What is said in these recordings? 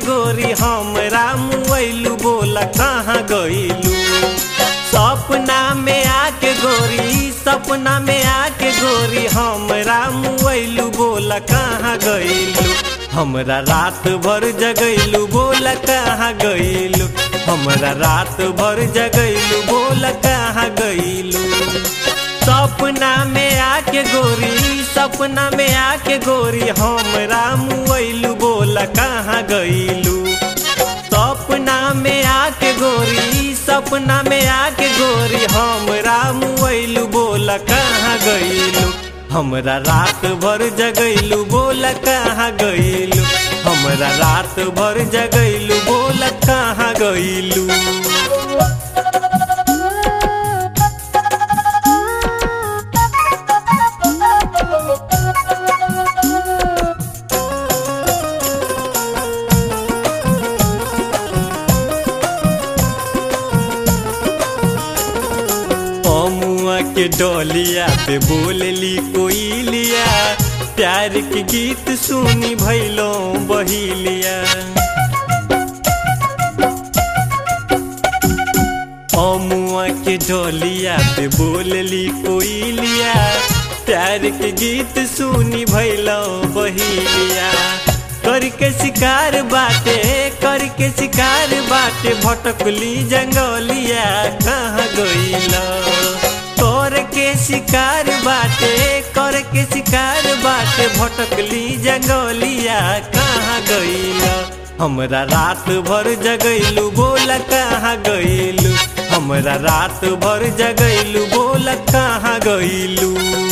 गोरी हमरा मुआइलू बोला कहाँ गइलू सपना में आके गोरी सपना में आके गोरी हमरा मुआइलू बोला कहाँ गइलू हमरा रात भर जगैलू बोला कहाँ गइलू हमरा रात भर जगैलू बोला कहाँ गइलू सपना में आके गोरी सपना में आके गोरी हमरा मुआइलू बोला कहाँ गइलू सपना में आके गोरी सपना में आके गोरी हमरा मुआइलू बोला कहाँ गइलू हमरा रात भर जगैलू बोला कहाँ गइलू हमरा रात भर जगैलू बोला कहाँ गइलू अमुआ के डोलिया पे बोलली कोई लिया प्यार के गीत सुनी भैलो बहिलिया अमुआ के डोलिया पे बोलली कोई लिया प्यार के गीत सुनी भैलो बहिलिया करके शिकार बाटे करके शिकार बाटे भटकली जंगलिया कहाँ गइला कर के शिकार बाटे कर के शिकार बाटे भटकली जंगलिया कहाँ गइला हमरा रात भर जगैलू बोला कहाँ गइलू हमरा रात भर जगैलू बोला कहाँ गइलू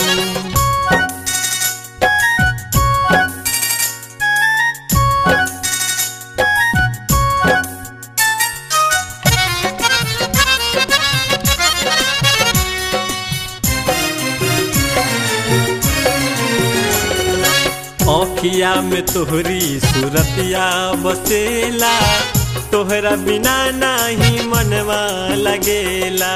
अखिया में तोहरी सूरतिया बसेला तोहरा बिना नाही मनवा लगेला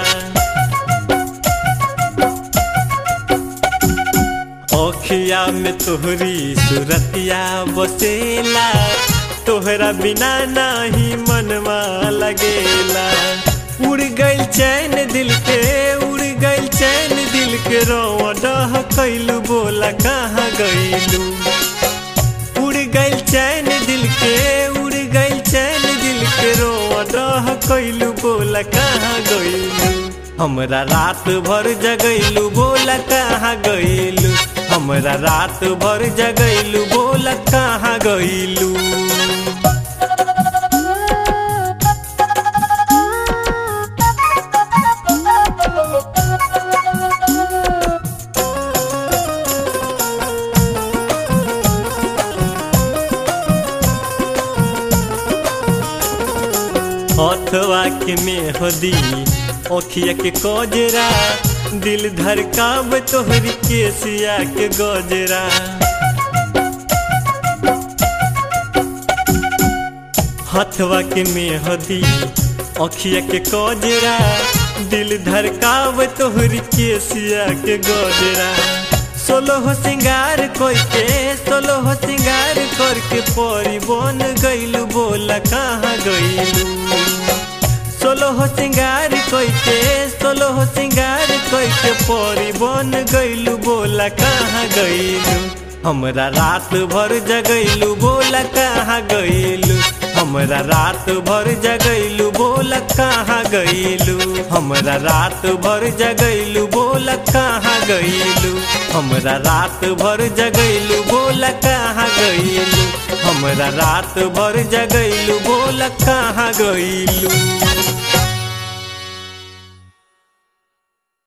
अखिया में तोहरी सूरतिया बसेला तोहरा बिना नाही मनवा लगेला उड़ गइल चैन दिल के उड़ गइल चैन दिल के रोवा डह कैलू बोला कहाँ गइलू उड़ गइल चैन दिल के उड़ गइल चैन दिल के रोवा डह कैलू बोला कहाँ गइलू हमरा रात भर जगैलू बोला कहाँ गइलू हमरा रात भर जगैलू बोला कहाँ गइलू हथवा के मेहदी अखिया के कजरा दिल धड़काब तोहरी केसिया के गजरा हथवा के मेहदी अखिया के कजरा दिल धड़काब तोहरी केसिया के गजरा सोलो हो सिंगार कोई के सोलो हो सिंगार करके परी बन गइलू बोला कहाँ गइलू सोलो हो सिंगार कोई के सोलो हो सिंगार कोई के परी बन गइलू बोला कहाँ गइलू हमरा रात भर जगैलू बोला कहाँ गइलू हमरा रात भर जगैलू बोला कहाँ गइलू हमरा रात भर जगैलू बोला कहाँ गइलू हमरा रात भर जगैलू बोला कहाँ गइलू हमरा रात भर जगैलू बोला कहाँ गइलू